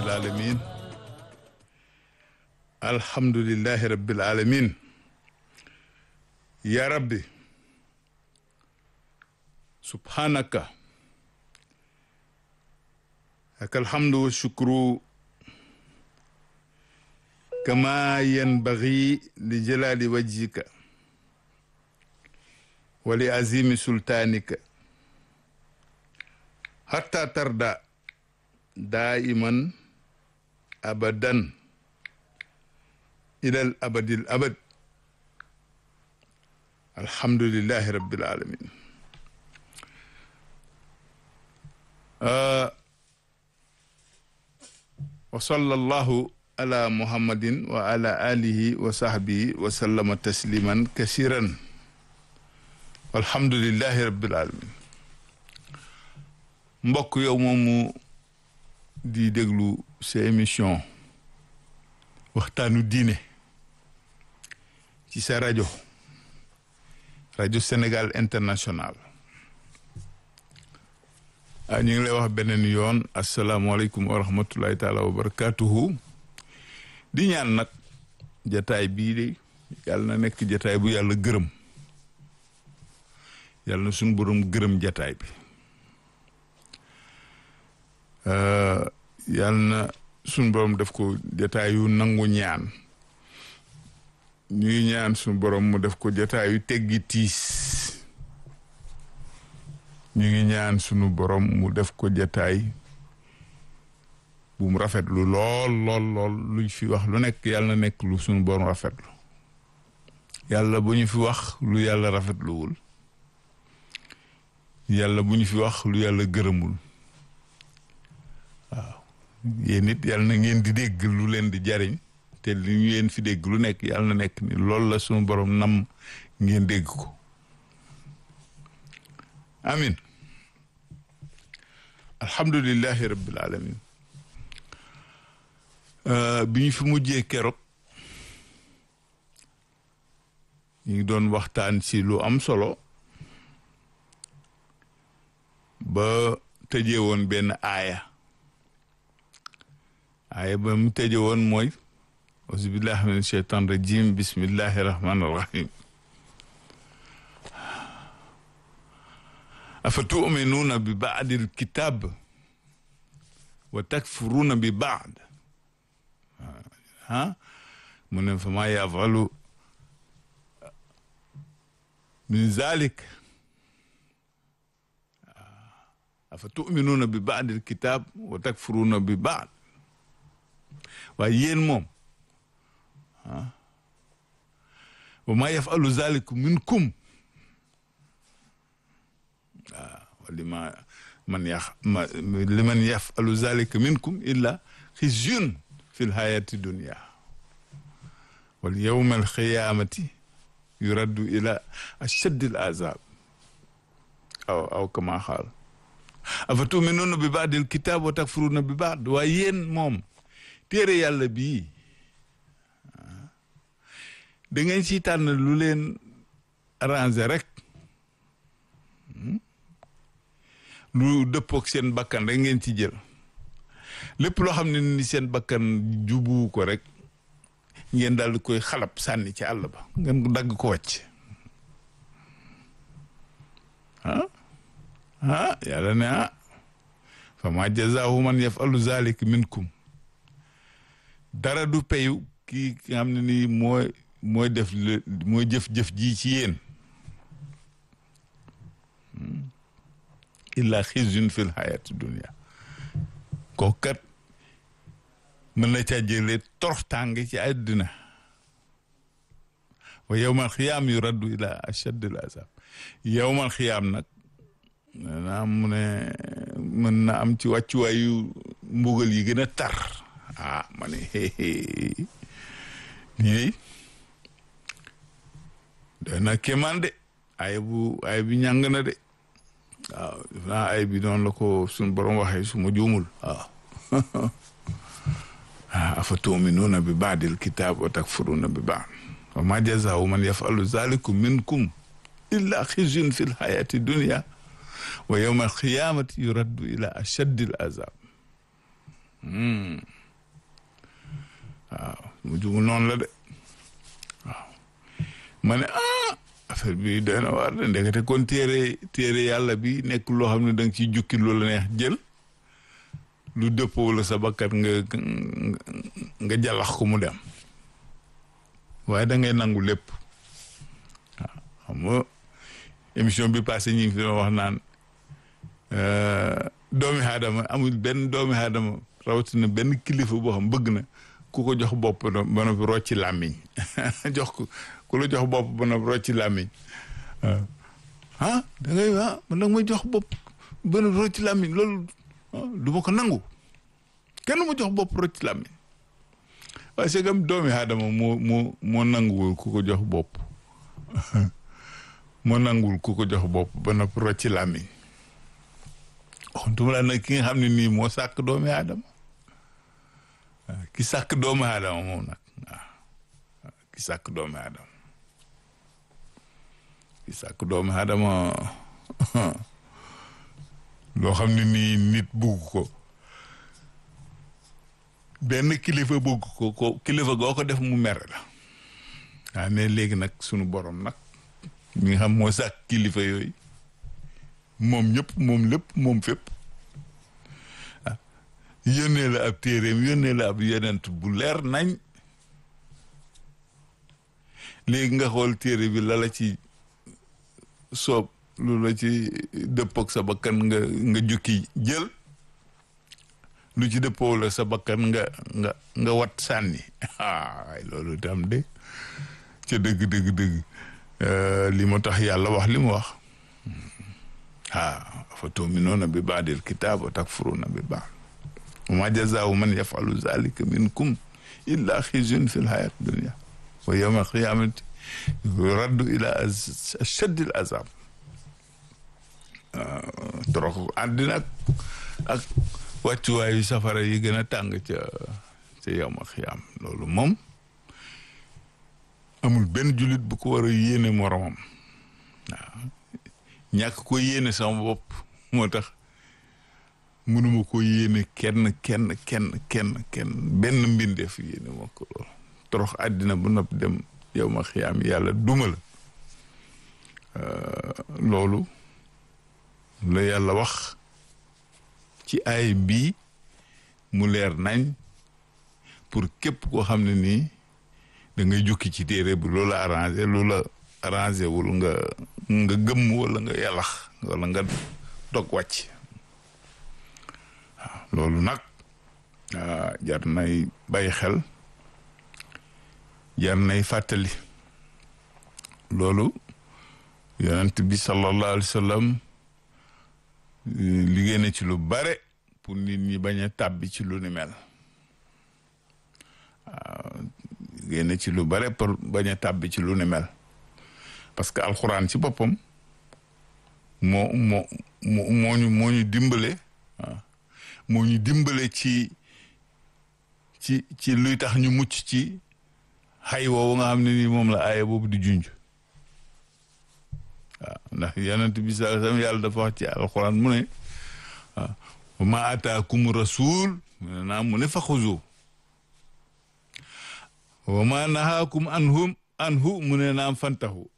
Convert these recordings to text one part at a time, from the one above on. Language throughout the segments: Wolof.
rabbil alamin alhamdulillahi rabbil alamin ya rabbi subhanaka laka alhamdu wa shukru kama yanbaghi li jalali wajhika wa li azimi sultanika hatta tarda daiman abadan ilal abadil abad alhamdulillahi rabbil alamin wa sallallahu ala muhammadin wa ala alihi wa sahbihi wa sallama tasliman kasiran walhamdulillahi rabbil alamin mbokk yow moomu di déglu sa émission waxtaanu diine ci sa rajo rajo Sénégal International ah ñu ngi lay wax beneen yoon asalaamualeykum wa rahmatullahi taala wa barakatuhu di ñaan nag jataay bii de yàlla na nekk jataay bu yàlla gërëm yàlla na suñu borom gërëm jataay bi yàlla na suñu borom def ko jataayu nangu ñaan ñuy ñaan suñu borom mu def ko jataayu teggi tiis ñu ngi ñaan suñu borom mu def ko jataay bu mu rafetlu lool lool lool luñ fi wax lu nekk yàlla na nekk lu suñu borom rafetlu yàlla bu ñu fi wax lu yàlla rafetluwul yàlla bu ñu fi wax lu yàlla gërëmul waaw yéen it yàlla na ngeen di dégg lu leen di jariñ te li ñu leen fi dégg lu nekk yàlla na nekk ni loolu la suñu borom nam ngeen dégg ko amin alhamdulillahi rabbil alamin bi ñu fi mujjee keroog ñu ngi doon waxtaan ci lu am solo ba tëjee woon benn aaya aaya ba mu tëjee woon mooy auzubillahi min sheytan rajim bismillahi rahmani rahim afa tuminuuna bi baadil kitab wa takfuruuna bi baad ah mu ne fa maa yafalu min zalik afa tuminuuna bi baadil kitab wa takfuruuna bi baad waaye yéen moom ah wa maa yafalu zalik minkum waaw lima man yax ma liman yafalu zalika minkum illa xizyun fi lxayati dunia wal yowma alxiyamati yuraddu ila ashaddi al azab aw aw kama xaal afa tuminuuna bi baadil kitab wa takfuruuna bi baad waaye yéen moom téere yàlla bii da ngeen ci tànn lu leen arrangé rek lu dëppook seen bakkan rek ngeen ci jël lépp loo xam ne ni seen bakkan jubu ko rek ngeen daal di koy xalab sànni ci àll ba ngeen ko dagg ko wàcc ah ah yàlla ne ah fa ma jazaahu man yafalu zalik minkum dara du payu kii ki nga xam ne nii mooy mooy def mooy jëf-jëf ji ci yéen illa xizyun fil hayati dunia kooku kat mën na caa jëlee toroxtaange ci àddina wa yowmal xiyaam yu raddu ila achaddil azab yowmal xiyaam nag na mu ne mën na am ci wàccuwaayu mbugal yi gën a tar ah ma ne lii doy na kéemaan de ay bu ay bi ñàng na de waaw def naa ay bi noonu la ko suñ borom waxee su ma juumul waaw afa tuminuuna bi baadil kitaab wa takfuruuna bi baad wa ma jazaau man yafalu zalikum minkum illa xizyun fi lxayati dunia wa yowma alqiyamati yuraddu ila ashaddi al azab mu jugu noonu la de waaw ma ne ah affaire bi doy na waar de ndekete kon téere téere yàlla bi nekk loo xam ne da nga ciy jukki lu la neex jël lu dëppoo la sa bakkat nga nga jàllax ko mu dem waaye da ngay nangu lépp waaw xam nga émission bi passé ñu ngi fi doon wax naan doomi aadama amul benn doomi aadama rawatina benn kilifa boo xam bëgg na ku ko jox bopp ba noppi rocci làmmiñ jox ko ku la jox bopp ba noppi rocci làmmiñ waaw ah da ngay ah man nag may jox bopp ba noppi rocci làmmiñ loolu du ma ko nangu kenn ma jox bopp rocci làmmiñ waaye c'est comme doomi aadama moo moo moo nanguwul ku ko jox bopp moo nanguwul ku ko jox bopp ba noppi rocci làmmiñ waxutuma la nag ki nga xam ne nii moo sàkk doomi aadama ki sàkk doomi aadama moom nag waaw ki sàkk doomi aadama ki sàkk doomi aadama loo xam ne nii nit bugg ko benn kilifa bugg ko ko kilifa goo ko def mu mere la waaw mais léegi nag sunu borom nag mi nga xam moo sàkk kilifa yooyu moom ñëpp moom lépp moom fépp ah yónnee la ab téeréem yónnee la ab yonent bu leer nañ léegi nga xool téere bi la la ci soob lu la ci dëppoog sa bakkan nga nga jukki jël lu ci dëppoo la sa bakkan nga nga nga wat sànni ah loolu itam de ca dëgg dëgg dëgg li mu tax yàlla wax li mu wax ah fa tuminuuna bi baadil kitaab wa takfuruuna bi baad wa ma jazaau man yafalu zalika minkum illa xizyun fi lxayat dunia wa yowma alqiyamati raddu ila ashaddi al azab torox àddina ak ak wàccuwaayu safara yi gën a tàng ca ca yowma alqiyam loolu moom amul benn jullit bu ko war a yéene moromam waaw ñàkk ko yéene sama bopp moo tax mënuma ko yéene kenn kenn kenn kenn kenn benn mbindeef yéene moo ko loolu torox àddina bu nopp dem yow ma xiyaam yàlla duma la loolu la yàlla wax ci ay bii mu leer nañ pour képp koo xam ne nii da ngay jukki ci téere bi loola arrangé loola arrangé wul nga nga gëmm wala nga yàllax wala nga dog wàcc waaw loolu nag jar nay bàyyi xel jar nay fàttali loolu yonent bi sallallahu alayhi wa sallam liggéey na ci lu bare pour nit ñi bañ a tàbbi ci lu ni mel waaw liggéey na ci lu bare pour bañ a tàbbi ci lu ni mel parce que alxuraan ci boppam moo moo moo ñu moo ñu dimbale waaw moo ñu dimbale ci ci ci luy tax ñu mucc ci xay woowu nga xam ne nii moom la aaya boobu di junj waaw ndax yonent bi sallallahu alayhi wasallam yàlla dafa wax ci alxuraan mu ne waaw wa ma ataakum rasul mu ne naa mu ne fa xuzu wa ma nahaakum anhum anhu mu ne naam fantahu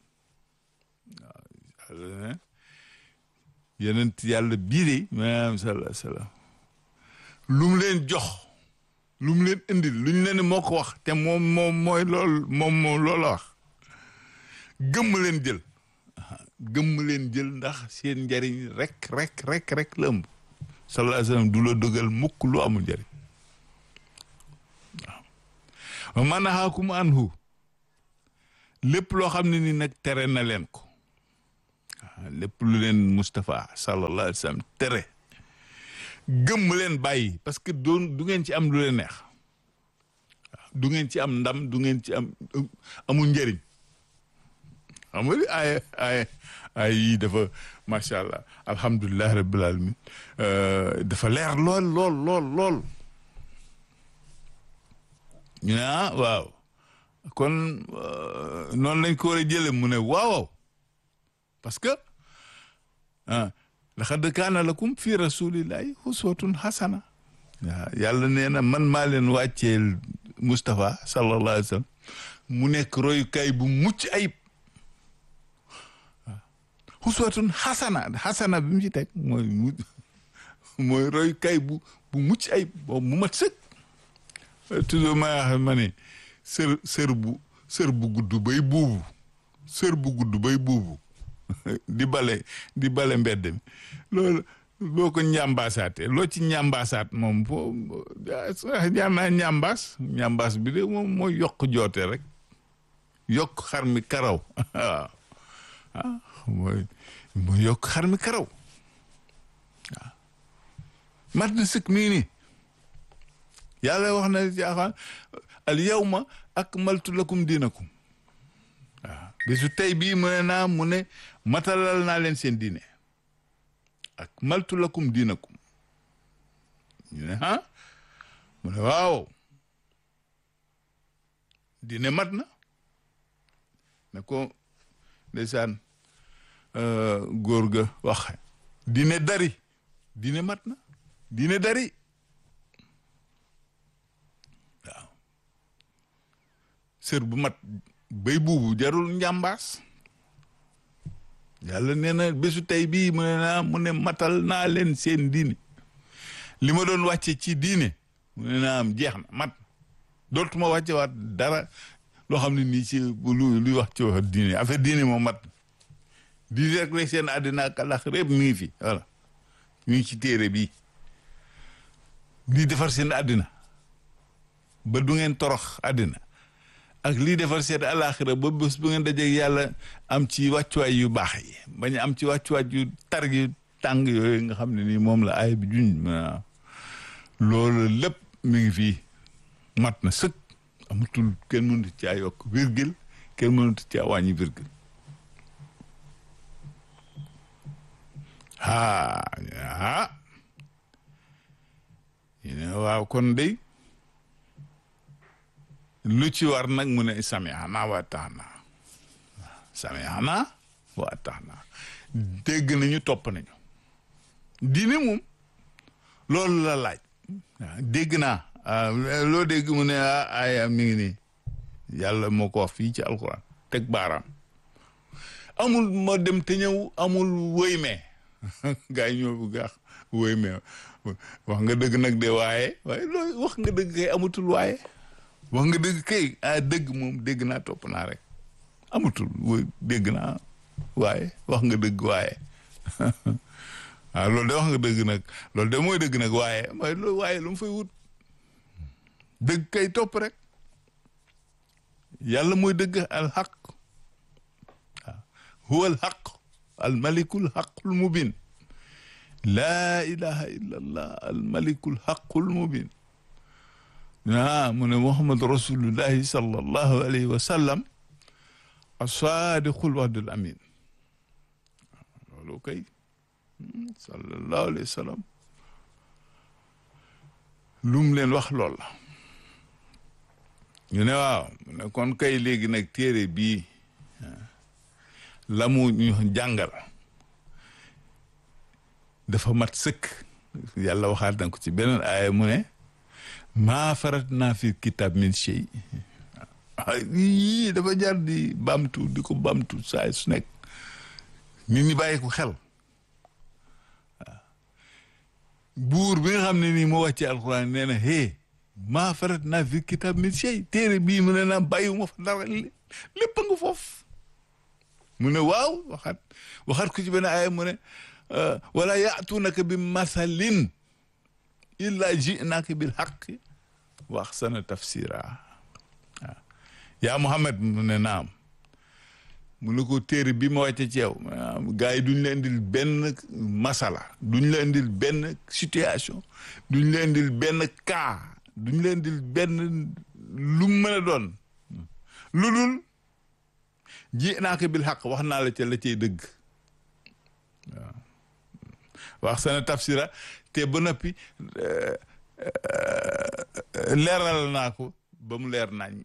waaw yonent yàlla bii de maanaam sallallahu alayhi wasallam lu mu leen jox lu mu leen indil lu ñu leen moo ko wax te moom moom mooy lool moom moom loolu la wax gëmm leen jël gëmm leen jël ndax seen njariñ rek rek rek rek la ëmb sallallahu alayhi wasallam du la dogal mukk lu amul njariñ waaw man nahaakum anhu lépp loo xam ne ni nag tere na leen ko waaw lépp lu leen Moustapha sallallahu alayhi wasallam tere gëmm leen bàyyi parce que doon du ngeen ci am lu leen neex waaw du ngeen ci am ndam du ngeen ci am amul njëriñ xam nga ay ay ay yii dafa macha allah alhamdulilah rabbil alamin dafa leer lool lool lool lool ñu ne ah waaw kon noonu lañ ko war a jële mu ne waaw parce que ah laqad kaana lakum fi rasulillahi uswatun hasana waaw yàlla nee na man maa leen wàcceel Moustapha sallallahu alayhi wa sallam mu nekk royukaay bu mucc ayib waaw xuswatun xasana xasana bi mu ci teg mooy mu mooy royukaay bu bu mucc ayib boobu mu mat sëkk toujours ma wax ma ne sër sër bu sër bu gudd bay buubu sër bu gudd bay buubu di bale di bale mbedd mi loolu boo ko ñambaasaatee loo ci ñambaasaat moom foo jaar naa ñambaas ñambaas bi de moom mooy yokk joote rek yokk xar mi karaw waaw ah mooy mooy yokk xar mi karaw waaw mat na sëkk mii nii yàlla wax na jaaxaan al yawma akmaltu lakum diinakum waaw bisu tey bii mu ne naa mu ne matalal naa leen seen diine ak maltu lakum diinakum ñu ne ah mu ne waaw diine mat na ne ko ndeysaan góor ga wax diine dari diine mat na diine dari waaw sër bu mat bay buubu jarul njàmbaas yàlla nee na bésu tey bii mu ne naa mu ne matal naa leen seen diine li ma doon wàcce ci diine mu ne naa am jeex na mat dootuma wàcce waat dara loo xam ne nii ci lu luy wax ci wax diine affaire diine moom mat diine rek rek seen àddina ak àllaxira yëpp mi ngi fi voilà mi ngi ci téere bi lii defar seen àddina ba du ngeen torox àddina ak lii defar seen àllaaxira ba bés bu ngeen dajeeg yàlla am ci wàccuwaay yu baax yi bañ am ci wàccuwaay yu tar yu tàng yooyu nga xam ne nii moom la aay bi juñ loolu lépp mi ngi fii mat na sëkk amatul kenn mënut caa yokk virgule kenn mënut caa wàññi virgule ah ah ñu ne waaw kon day lu ci war nag mu ne sami'na wa ata'na sami'na wa ata'na dégg nañu topp nañu diine moom loolu la laaj dégg naa loo dégg mu ne ay mi ngi nii yàlla moo ko wax fii ci alquran teg baaraam amul ma dem te ñëw amul wëy mee gaa yi ñoo bu gaax wëy mee wax nga dëgg nag de waaye waaye loolu wax nga dëgg kay amatul waaye wax nga dëgg kay ah dëgg moom dégg naa topp naa rek amatul wëy dégg naa waaye wax nga dëgg waaye waaw loolu de wax nga dëgg nag loolu de mooy dëgg nag waaye mooy loolu waaye lu mu fay wut dëgg kay topp rek yàlla mooy dëgg al xaq waaw huwa al xaq al malikul xaqul mubin laa ilaha illa allah al malikul xaqul mubin ah mu ne muhammad rasulullahi sallallahu alayhi wa sallam asadiqul wahdul amin loolu kay sallallahu alayhi wa sallam lu mu leen wax lool la ñu ne waaw mu ne kon kay léegi nag téere bii la mu ñu jàngal dafa mat sëkk yàlla waxaat na ko ci beneen aaya mu ne maa farat naa fi kitab min shay yii dafa jar di bamtu di ko bamtu saa su nekk nit ñi bàyyi ko xel buur bi nga xam ne nii moo wàcce alxuraan nee na hee maa farat naa fi kitab min shay téere bii mu ne naa bàyyiwuma fa dara lépp nga foofu mu ne waaw waxaat waxaat ko ci benn aaya mu ne wala yaatuunaka bi masalin illa ji'naaka bil haqqi wa ahsana tafsira waaw yaa Muhammad mu ne naam mu ne ko téere bi ma wàcce ci yow gars yi duñ la indil benn masala duñ la indil benn situation duñ la indil benn cas duñ la indil benn lu mu mën a doon lu dul ji'naaka bil haqq wax naa la ca la cay dëgg waaw wax sana tafsira te ba noppi leeral naa ko ba mu leer nañ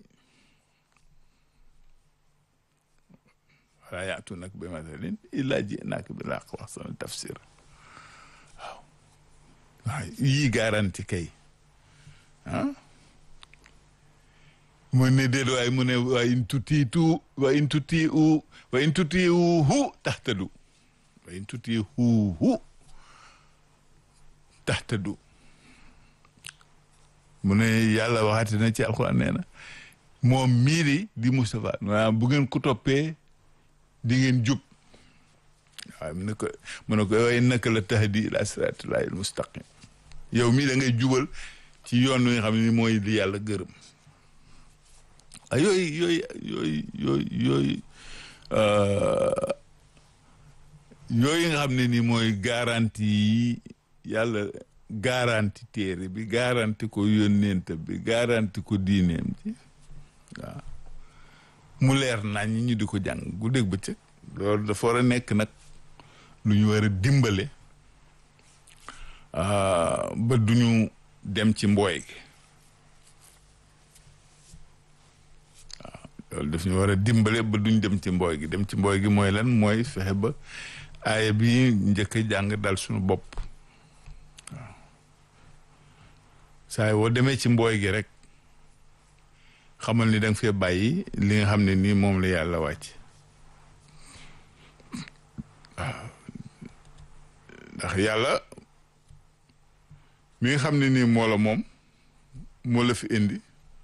wala yaatu nag bi masalin illa ji'naaka bil haqq wax sana tafsira waaw waaw yii garanti kay ah mu ne déet waaye mu ne wa in tutiitu wa in tutiu wa in tutiihu tahtadu wa in tutiihu tahtadu mu ne yàlla waxati na ci alxuraan nee na moom miiri di Moustapha maanaam bu ngeen ko toppee di ngeen jub waaw mu ne ko mu ne ko waaye naka la tahdi ila siratillahi almustaqim yow mii da ngay jubal ci yoon wi nga xam ne ni mooy li yàlla gërëm ah yooyu yooyu yooyu yooyu yooyu yooyu nga xam ne ni mooy garanti yi yàlla garanti téere bi garanti ko yónneent bi garanti ko diineem ji waaw mu leer nañ ñu di ko jàng guddeeg bëccëg loolu dafa war a nekk nag lu ñu war a dimbale ba duñu dem ci mbooy gi waaw loolu daf ñu war a dimbale ba duñ dem ci mbooy gi dem ci mbooy gi mooy lan mooy fexe ba aaya bi njëkk a jàng dal suñu bopp waaw saa woo demee ci mbooy gi rek xamal ni da nga fee bàyyi li nga xam ne nii moom la yàlla wàcc waaw ndax yàlla mi nga xam ne nii moo la moom moo la fi indi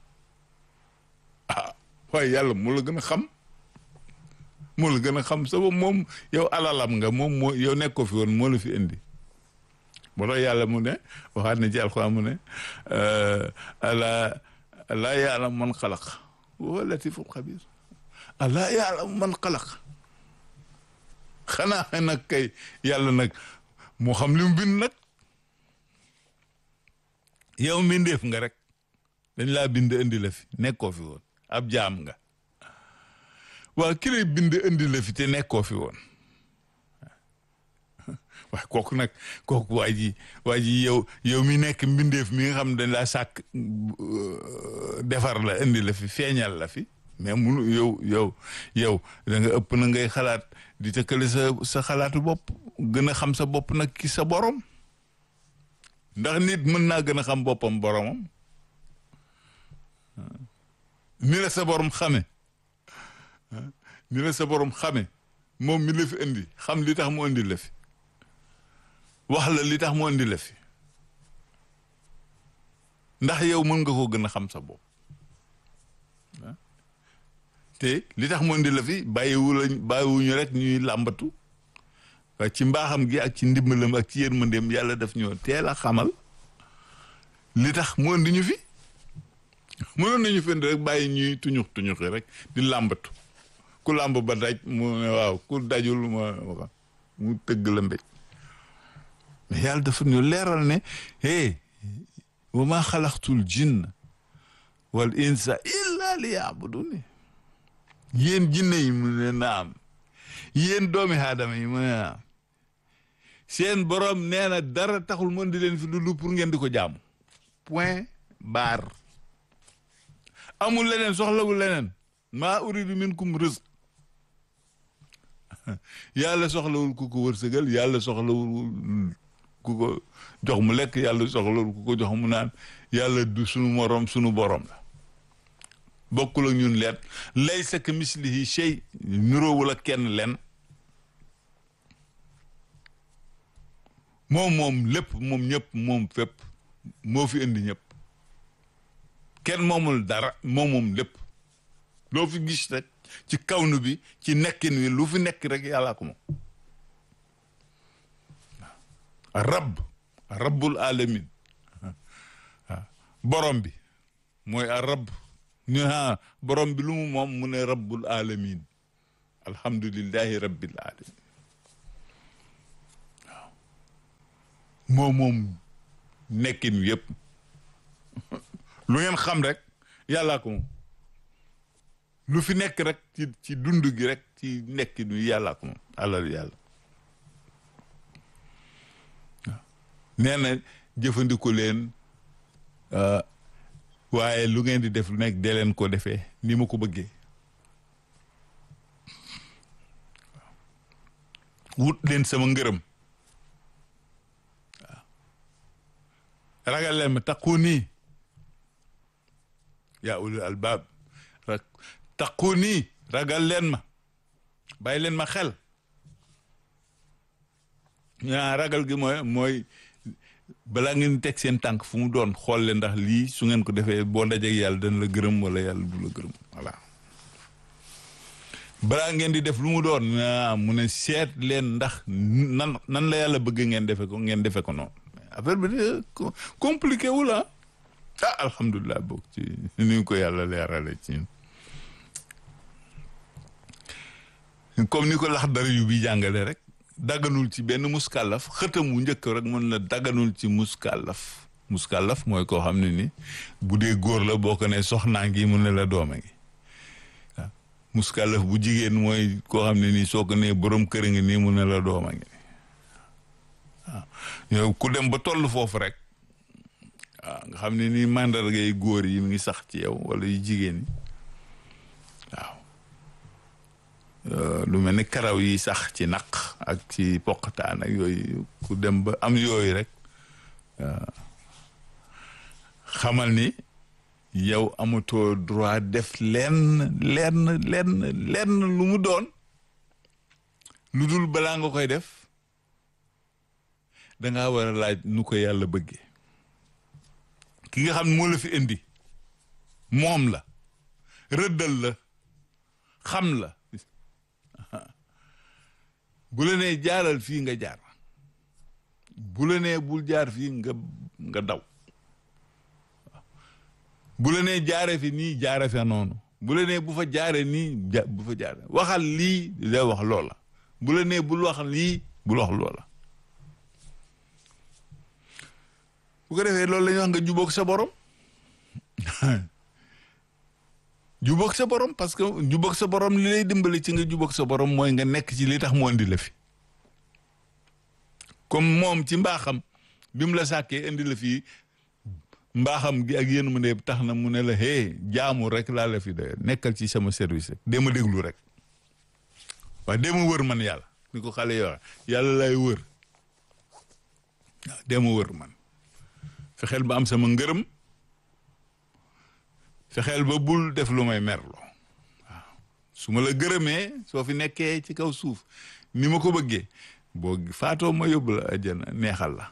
ah waaye yàlla moo la gën a xam moo la gën a xam sa moom yow alalam nga moom moo yow nekkoo fi woon moo la fi indi moo tax yàlla mu ne waxaat na ci alxuraan mu ne ala alaa yaalam man xalaq wa latiful xabir alaa yaalam man xalaq xanaa nag kay yàlla nag moo xam li mu bind nag yow mbindeef nga rek dañ laa bind indi la fi nekkoo fi woon ab jaam nga waa ki lay bind indi la fi te nekkoo fi woon waaye kooku nag kooku waa ji waa ji yow yow mi nekk mbindeef mi nga xam dañ laa sàkk defar la indi la fi feeñal la fi mais munu yow yow yow da nga ëpp na ngay xalaat di tëkkale sa sa xalaatu bopp gën a xam sa bopp nag ki sa borom ndax nit mën naa gën a xam boppam boromam ni la sa borom xame ni la sa borom xame moom mi la fi indi xam li tax mu indi la fi wax la li tax mu indi la fi ndax yow mën nga koo gën a xam sa bopp te li tax mu indi la fi bàyyiwu la bàyyiwuñu rek ñuy làmbatu waaye ci mbaaxam gi ak ci ndimbalam ak ci yërmandeem yàlla daf ñoo teel a xamal li tax mu indi ñu fi mënoon nañu fi indi rek bàyyi ñuy tuñux tuñuxi rek di làmbatu ku làmb ba daj mu ne waaw ku dajul ma mu tëgg la mbéj mais yàlla dafa ñu leeral ne hey wa ma xalaqtul jinna wal insa illa li yaabuduni yéen jinne yi mu ne naam yéen doomi aadama yi mu ne naam seen borom nee na dara taxul mën di leen fi lu pour ngeen di ko jaamu point barre amul leneen soxlawul leneen maa uridu minkum rizq yàlla soxlawul ku ko wërsëgal yàlla soxlawul ku ko jox mu lekk yàlla soxlawul ku ko jox mu naan yàlla du sunu morom sunu borom la bokkul ak ñun leen laysa ka mislihi shay nuroowul ak kenn len moom moom lépp moom ñëpp moom fépp moo fi indi ñëpp kenn moomul dara moom moom lépp loo fi gis rek ci kawnu bi ci nekkin wi lu fi nekk rek yàllaa ko moom rab rabbul alamin waaw borom bi mooy a rab ñu ha borom bi lu mu moom mu ne rabbul alamin alhamdulillahi rabbil alamin waaw moom moom nekkin wi yëpp lu ngeen xam rek yàllaa ko moom lu fi nekk rek ci ci dund gi rek ci nekkin wi yàllaa ko moom alal yàlla waaw nee na jëfandikoo leen waaye lu ngeen di def lu nekk dee leen ko defee ni ma ko bëggee wut leen sama ngërëm waaw ragal leen ma taqu nii yaa ulul albaab rek taqu nii ragal leen ma bàyyi leen ma xel ñaa ragal gi mooy mooy balaa ngeen teg seen tànk fu mu doon xool leen ndax lii su ngeen ko defee boo ndajeeg yàlla dana la gërëm wala yàlla du la gërëm voilà balaa ngeen di def lu mu doon mu ne seet leen ndax nan nan la yàlla bëgg ngeen defe ko ngeen defe ko noonu affaire bi de compliqué wu la ah alhamdulilah boog ci ni ko yàlla leerale ci comme ni ko lax dara yu bi jàngale rek daganul ci benn muskàllaf xëtam wu njëkk rek mën la daganul ci muskàllaf muskàllaf mooy koo xam ne ni bu dee góor la boo ko ne soxnaa ngi mu ne la dooma ngi waaw muskàllaf bu jigéen mooy koo xam ne nii soo ko nee borom kër ngi nii mu ne la dooma ngi waaw yow ku dem ba toll foofu rek waaw nga xam ne nii màndarga yi góor yi mu ngi sax ci yow wala yu jigéen yi waaw lu mel ni karaw yi sax ci naq ak ci poqataan ak yooyu ku dem ba am yooyu rek xamal ni yow amatoo droit def lenn lenn lenn lenn lu mu doon lu dul balaa nga koy def dangaa war a laaj nu ko yàlla bëggee ki nga xam ne moo la fi indi moom la rëddal la xam la bu la nee jaaral fii nga jaar bu la nee bul jaar fii nga nga daw bu la nee jaare fi nii jaare fa noonu bu la nee bu fa jaare nii ja bu fa jaare waxal lii da wax loola bu la nee bul wax lii bul wax loola bu ko defee loolu la ñuy wax nga jubóog sa borom jubóog sa borom parce que jubóog sa borom li lay dimbali ci nga jubóog sa borom mooy nga nekk ci li tax mu indi la fi comme moom ci mbaaxam bi mu la sàkkee indi la fii mbaaxam gi ak yéen mu ne tax na mu ne la hé jaamu rek laa la fi de nekkal ci sama service rek dee ma déglu rek waaye dee ma wër man yàlla ni ko xale yi wax yàlla lay wër waaw dee ma wër man fexeel ba am sama ngërëm fexeel ba bul def lu may merloo waaw su ma la gërëmee soo fi nekkee ci kaw suuf ni ma ko bëggee boo faatoo ma yóbbu la àjjana neexal la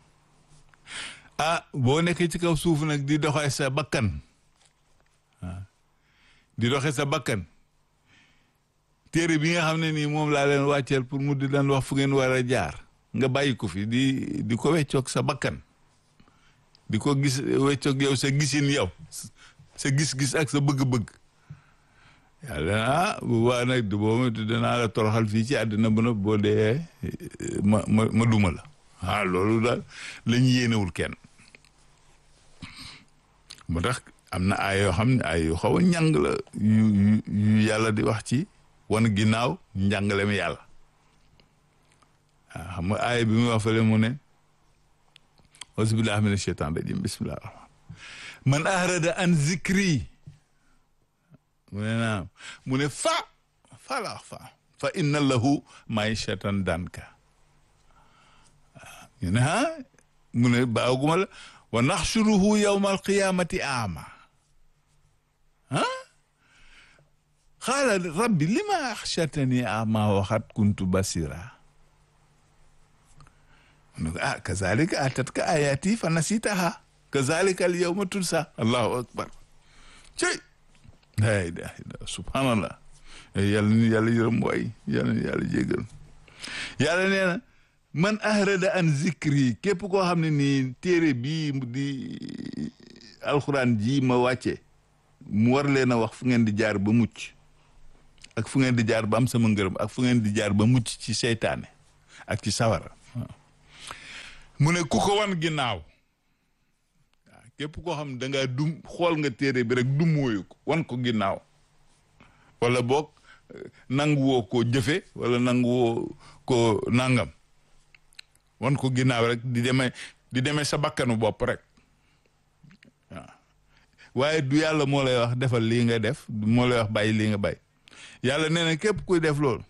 ah boo nekkee ci kaw suuf nag di doxee sa bakkan waaw di doxee sa bakkan téere bi nga xam ne nii moom laa leen wàcceel pour mu di leen wax fu ngeen war a jaar nga bàyyi ko fi di di ko weccoog sa bakkan di ko gis weccoog yow sa gisin yow sa gis-gis ak sa bëgg-bëgg yàlla ah bu baax nag du boo ma danaa la toroxal fii ci àddina bu na boo dee ma ma ma duma la ah loolu daal la ñu yéenewul kenn moo tax am na ay yoo xam ne ay yu xaw a njàng la yu yu yàlla di wax ci wan ginnaaw njàngale mi yàlla waaw xam nga aaya bi mu wax fële mu ne auzubillahi mina shaytan rajim bismillah man ahrada an zikri mu ne naam mu ne fa fa la fa fa inna lahu maishatan danka ñu ne ah mu ne baaguma la wa naxshuruhu yawma alqiyamati ama ah xaala rabbi lima axshartani ama waxat kuntu basira mu ne ko ah kazalika atatka ayati fa nasitaha kazalika al yawma tunsa allahu akbar cey la ilaha illa subhanallah yàlla ni yàlla yërëm waay yàlla ni yàlla jégal yàlla nee na man ahrada an zikri képp koo xam ne nii téere bii di alxuraan ji ma wàcce mu war leen a wax fu ngeen di jaar ba mucc ak fu ngeen di jaar ba am sama ngërëm ak fu ngeen di jaar ba mucc ci seytaane ak ci sawara mu ne ku ko wan ginnaaw waaw képp koo xam ne da ngaa dum xool nga téere bi rek du mooyu ko wan ko ginnaaw wala boog nangu woo koo jëfe wala nangu woo ko nangam wan ko ginnaaw rek di demee di demee sa bakkanu bopp rek waaw waaye du yàlla moo lay wax defal lii nga def moo lay wax bàyyi lii nga bàyyi yàlla nee na képp kuy def loolu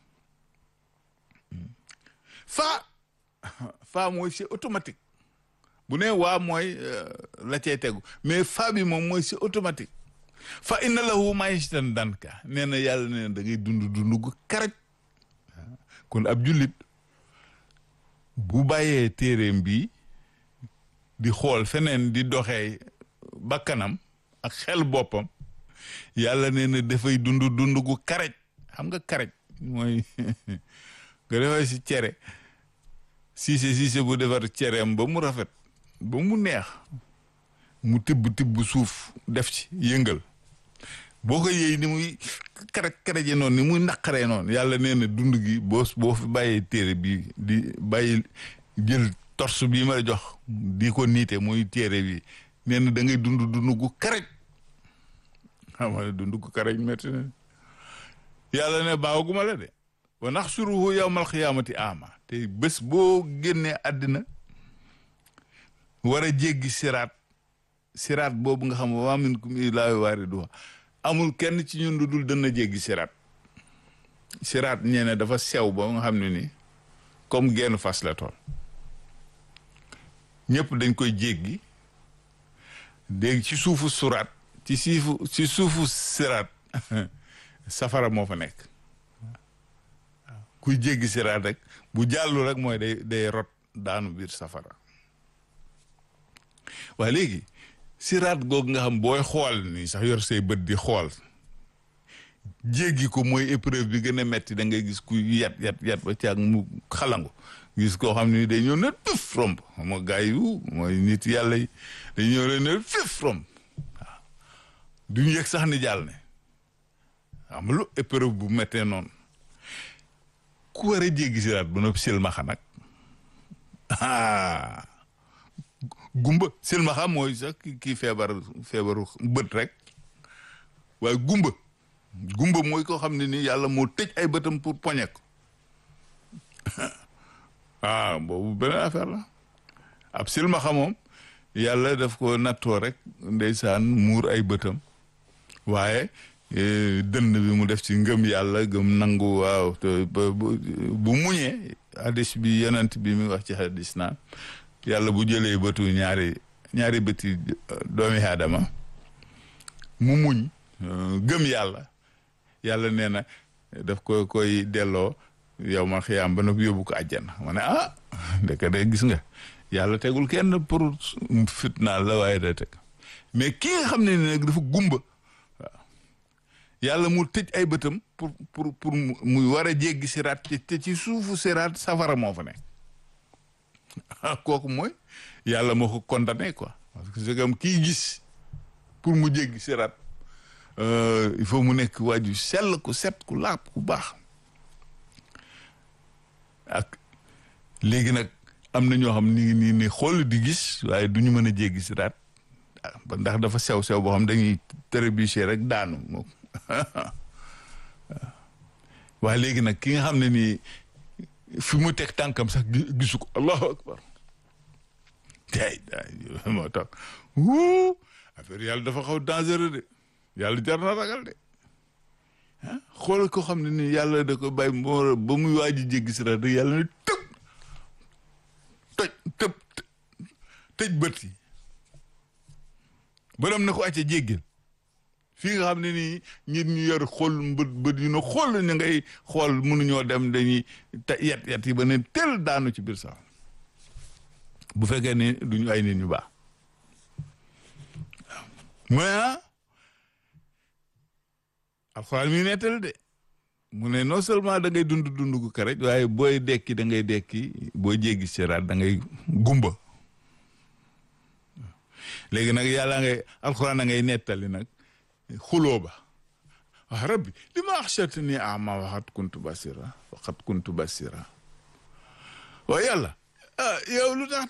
fa fa mooy c'est automatique bu ne waa mooy la cee tegu mais fa bi moom mooy c'est automatique fa inna lahu maishatan danka nee na yàlla nee na da ngay dund dund gu karaj kon ab jullit bu bàyyee téeréem bi di xool feneen di doxee bakkanam ak xel boppam yàlla nee na dafay dund dund gu karaj xam nga karaj mooy nga defee si cere siise siise bu defar cereem ba mu rafet ba mu neex mu tibb tibb suuf def ci yëngal boo ko yëy ni muy karaj karaje noonu ni muy naqaree noonu yàlla nee na dund gi boo boo fi bàyyee téere bi di bàyyi jël torse bii ma la jox di ko niite muy téere bi nee na da ngay dund dund gu karaj xam nga dund gu karaj métti na yàlla ne baawaguma la de wa naxsuruhu yawmal xiyaamati ama te bés boo génnee àddina war a jéggi siraat siraat boobu nga xam wa minkum illaa waariduha amul kenn ci ñun lu dul dana jéggi siraat siraat ñeene dafa sew ba nga xam ne ni comme genn fas la tool ñëpp dañ koy jéggi dégg ci suufu suraat ci siifu ci suufu siraat safara moo fa nekk kuy jéggi siraat rek bu jàllu rek mooy day day rot daanu biir safara waaye léegi siraat googu nga xam booy xool nii sax yor say bët di xool jéggi ko mooy épreuve bi gën a metti da ngay gis ku yat yat yat ba caag mu xalangu gis koo xam ne day ñëw ne pif romb xam nga gars yi mooy nit yàlla yi day ñëw leen ne pif romb waaw duñu yëg sax ni jàll ne xam lu épreuve bu méttee noonu ku war a jéggi siraat ba noppi silmaxa nag ah gumba silmaxa mooy sax kii feebar feebaru bët rek waaye gumba gumba mooy koo xam ne ni yàlla moo tëj ay bëtam pour poñe ko ah boobu beneen affaire la ab silmaxa moom yàlla daf ko nattoo rek ndeysaan muur ay bëtam waaye dënd bi mu def ci ngëm yàlla gëm nangu waaw te bu muñee hadis bi yonent bi mi wax ci hadis naan yàlla bu jëlee bëtu ñaari ñaari bëti doomi aadama mu muñ gëm yàlla yàlla nee na daf ko koy delloo yow ma xiyaam ba noppi yóbbu ko àjjana ma ne ah ndeke de gis nga yàlla tegul kenn pour fitnaal la waaye da teg mais ki nga xam ne ni nag dafa gumba waaw yàlla mu tëj ay bëtam pour pour pour muy war a jéggi siraat te ci suufu siraat safara moo fa nekk kooku mooy yàlla moo ko condamné quoi parce que c'est comme kii gis pour mu jéggi siraat il faut mu nekk waaju sell ku set ku laab ku baax ak léegi nag am na ñoo xam ni nii ni xool di gis waaye du ñu mën a jéggi siraat ba ndax dafa sew sew boo xam dañuy trébucher rek daanu moom waaye léegi nag ki nga xam ne nii fi mu teg tànkam sax gisu ko allahu akbar tay day moo tax wuu affaire yàlla dafa xaw dangereux de yàlla jar na ragal de ah xoolal ko xam ne nii yàlla da ko bàyyi moo ba muy waaj a jéggi siraat rek yàlla ne tëb toj tëb tëj bët yi borom na ko acca jéggil fii nga xam ne nii nit ñu yor xool bët bët yu na xool ñu ngay xool mënuñoo dem dañuy ta yet yet yi ba ne tel daanu ci biir sax bu fekkee ni duñu ay nit ñu baax mais ah alxuraan mi nettal de mu ne non seulement da ngay dund dund gu karaj waaye booy dekki da ngay dekki booy jéggi siraat da ngay gumba léegi nag yàlla ngay alxuraan da ngay nettali nag xuloo ba wax rabbi li ma axshartani ama waxat kuntu basira waxat kuntu basira waaye yàlla ah yow lu tax